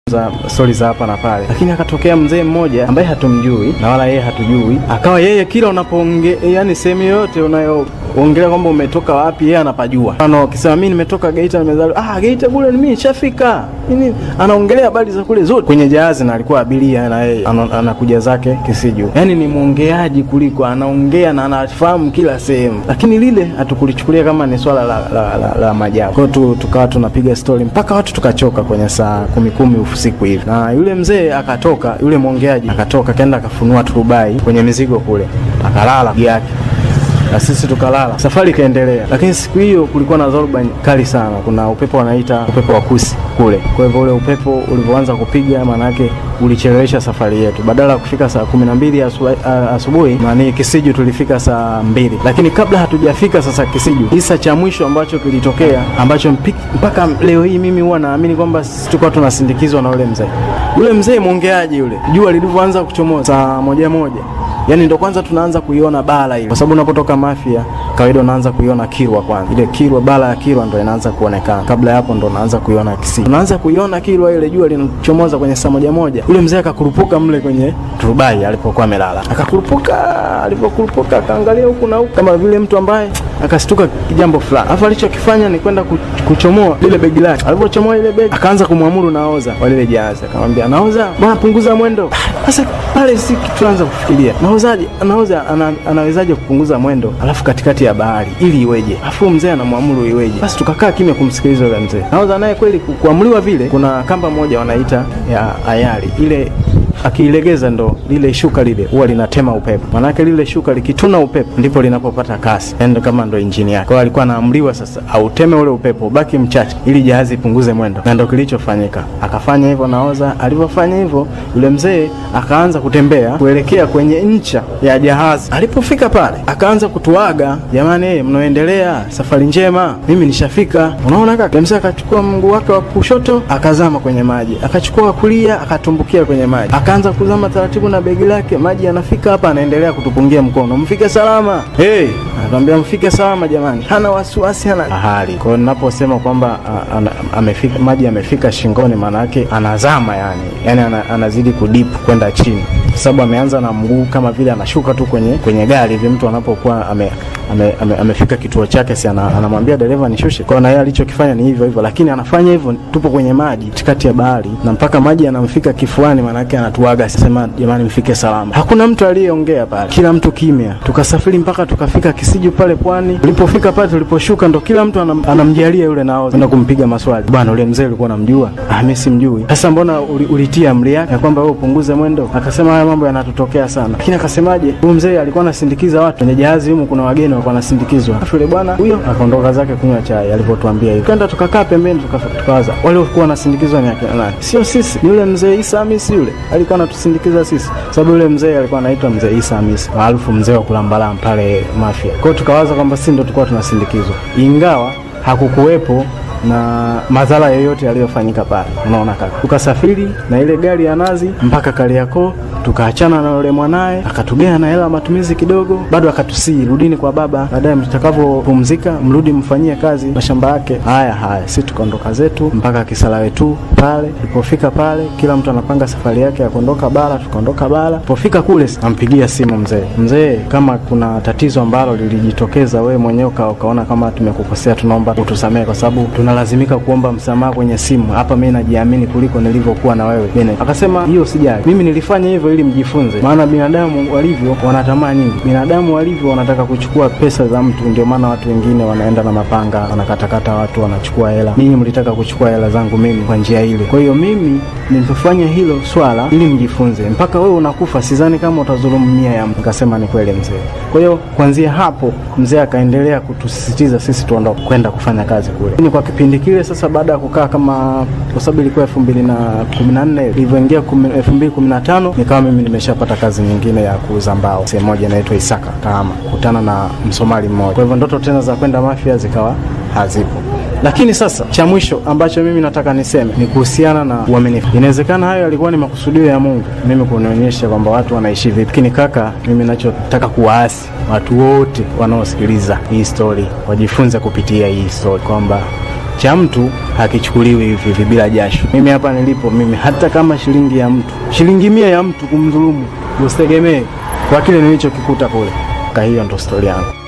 za stori za hapa na pale, lakini akatokea mzee mmoja ambaye hatumjui na wala yeye hatujui, akawa yeye kila unapoonge, yani sehemu yoyote unayoongelea kwamba umetoka wapi, yeye anapajua. Mfano ukisema mimi nimetoka Geita, nimezaliwa ah, Geita kule mimi nishafika nini, anaongelea habari za kule zote kwenye jahazi, na alikuwa abiria na yeye ana- anakuja zake Kisiju. Yani ni mwongeaji kuliko anaongea na anafahamu kila sehemu, lakini lile hatukulichukulia kama ni swala la, la, la, la majabu. Kwa hiyo tu, tukawa tunapiga stori mpaka watu tukachoka kwenye saa kumi kumi usiku hivi, na yule mzee akatoka, yule mwongeaji akatoka, kaenda akafunua turubai kwenye mizigo kule, akalala juu yake na sisi tukalala, safari ikaendelea. Lakini siku hiyo kulikuwa na dhoruba kali sana, kuna upepo wanaita upepo wa kusi kule. Kwa hivyo ule upepo ulivyoanza kupiga, maanake ulichelewesha safari yetu. Badala ya kufika saa kumi na mbili asu- a- asubuhi nani Kisiju tulifika saa mbili, lakini kabla hatujafika sasa Kisiju, kisa cha mwisho ambacho kilitokea ambacho mpi- mpaka leo hii mimi huwa naamini kwamba sisi tulikuwa tunasindikizwa na ule mzee. Yule mzee mwongeaji yule, jua lilivyoanza kuchomoza saa moja moja Yaani ndo kwanza tunaanza kuiona bara ile, kwa sababu unapotoka Mafia kawaida unaanza kuiona Kilwa kwanza. Ile Kilwa, bara ya Kilwa ndo inaanza kuonekana, kabla ya hapo ndo unaanza kuiona Kisii. Unaanza kuiona Kilwa ile jua linachomoza kwenye saa moja moja. Yule mzee akakurupuka mle kwenye turubai alipokuwa amelala, akakurupuka. Alipokurupuka akaangalia huku na huku kama vile mtu ambaye akastuka jambo fulani, alafu alichokifanya ni kwenda ku- kuchomoa lile begi lake. Alipochomoa ile begi, akaanza kumwamuru naoza wa lile jahazi, akamwambia naoza, bwana punguza mwendo. Sasa pale si tuanza kufikiria naozaje, naoza ana, anawezaje kupunguza mwendo alafu katikati ya bahari ili iweje? Alafu mzee anamwamuru iweje? Basi tukakaa kimya kumsikiliza yule mzee. Naoza naye kweli ku- kuamriwa vile, kuna kamba moja wanaita ya ayari ile akiilegeza ndo lile shuka lile huwa linatema upepo, manake lile shuka likituna upepo ndipo linapopata kasi, yani ndo kama ndo injini yake. Kwa hiyo alikuwa anaamriwa sasa auteme ule upepo ubaki mchache, ili jahazi ipunguze mwendo, na ndo kilichofanyika. Akafanya hivyo naoza. Alivyofanya hivyo, yule mzee akaanza kutembea kuelekea kwenye ncha ya jahazi. Alipofika pale, akaanza kutuaga, jamani, mnaoendelea safari njema, mimi nishafika. Unaona kaka, yule mzee akachukua mguu wake wa kushoto akazama kwenye maji, akachukua wa kulia akatumbukia kwenye maji, akaanza kuzama taratibu na begi lake, maji yanafika hapa, anaendelea kutupungia mkono, mfike salama. Hey, anatuambia mfike salama jamani, hana wasiwasi, hana ahari. Kwa hiyo ninaposema kwamba a- ana- amefika maji yamefika shingoni, maana yake anazama, yani yani ana, anazidi kudip kwenda chini, kwa sababu ameanza na mguu kama vile anashuka tu kwenye kwenye gari hivi, mtu anapokuwa ame ame, ame, amefika kituo chake, si ana, anamwambia dereva nishushe. Kwa hiyo na yeye alichokifanya ni hivyo hivyo, lakini anafanya hivyo, tupo kwenye maji katikati ya bahari, na mpaka maji yanamfika kifuani, maanake anatuaga, sema jamani, mfike salama. Hakuna mtu aliyeongea pale, kila mtu kimya. Tukasafiri mpaka tukafika Kisiju pale pwani. Tulipofika pale, tuliposhuka, ndo kila mtu anam, anamjalia yule nao kwenda kumpiga maswali, bwana, ule mzee ulikuwa unamjua? Ah, mimi simjui. Sasa mbona uli, ulitia amri yake ya kwamba wewe upunguze mwendo? Akasema haya mambo yanatutokea sana, lakini akasemaje, huyu mzee alikuwa anasindikiza watu kwenye jahazi humu, kuna wageni walikuwa wanasindikizwa. Alafu yule bwana huyo akaondoka zake kunywa chai alipotuambia hivyo. Twenda tukakaa pembeni tuka- tukawaza wale walikuwa wanasindikizwa ni akina nani? Sio sisi, ni yule mzee Isa Hamisi yule alikuwa anatusindikiza sisi, sababu yule mzee alikuwa anaitwa mzee Isa Hamisi maarufu mzee wa kulambalamba pale Mafia. Kwa hiyo tukawaza kwamba sisi ndo tulikuwa tunasindikizwa, ingawa hakukuwepo na madhara yoyote yaliyofanyika pale. Unaona kaka, tukasafiri na ile gari ya nazi mpaka Kariakoo, tukaachana na yule mwanaye, akatugea na hela ya matumizi kidogo, bado akatusii rudini kwa baba, baadaye mtakavyopumzika mrudi mfanyie kazi mashamba yake. Haya haya, si tukaondoka zetu mpaka Kisarawe tu pale. Tulipofika pale, kila mtu anapanga safari yake ya kuondoka bara, tukaondoka bara. Tulipofika kule, nampigia simu mzee, mzee, kama kuna tatizo ambalo lilijitokeza, wewe mwenyewe uka- ukaona kama tumekukosea, tunaomba utusamehe, kwa sababu tunalazimika kuomba msamaha kwenye simu. Hapa mimi najiamini kuliko nilivyokuwa na wewe. Mimi akasema hiyo sijali, mimi nilifanya hivyo ili mjifunze, maana binadamu walivyo wana tamaa nyingi. Binadamu walivyo wanataka kuchukua pesa za mtu, ndio maana watu wengine wanaenda na mapanga wanakatakata watu, wanachukua hela. Ninyi mlitaka kuchukua hela zangu mimi kwa njia ile. Kwa hiyo mimi nimefanya hilo swala ili mjifunze, mpaka wewe unakufa, sidhani kama utadhulumu mia ya mtu. Nikasema ni kweli mzee. Kwa hiyo kuanzia hapo mzee akaendelea kutusisitiza sisi tuondoke kwenda kufanya kazi kule. Ni kwa kipindi kile sasa, baada ya kukaa kama, kwa sababu ilikuwa elfu mbili na kumi na nne ilivyoingia kumi- elfu mbili kumi na tano nikawa mimi nimeshapata kazi nyingine ya kuuza mbao sehemu moja inaitwa Isaka Kahama, kutana na Msomali mmoja. Kwa hivyo ndoto tena za kwenda Mafia zikawa hazipo. Lakini sasa cha mwisho ambacho mimi nataka niseme ni kuhusiana na uaminifu. Inawezekana hayo yalikuwa ni makusudio ya Mungu, mimi kunionyesha kwamba watu wanaishi vipi. Lakini kaka, mimi nachotaka kuwaasi watu wote wanaosikiliza hii story wajifunze kupitia hii story kwamba cha mtu hakichukuliwi hivi hivi bila jasho. Mimi hapa nilipo mimi, hata kama shilingi ya mtu, shilingi mia ya mtu kumdhulumu, usitegemee kwa kile nilichokikuta kule. Ka hiyo ndo stori yangu.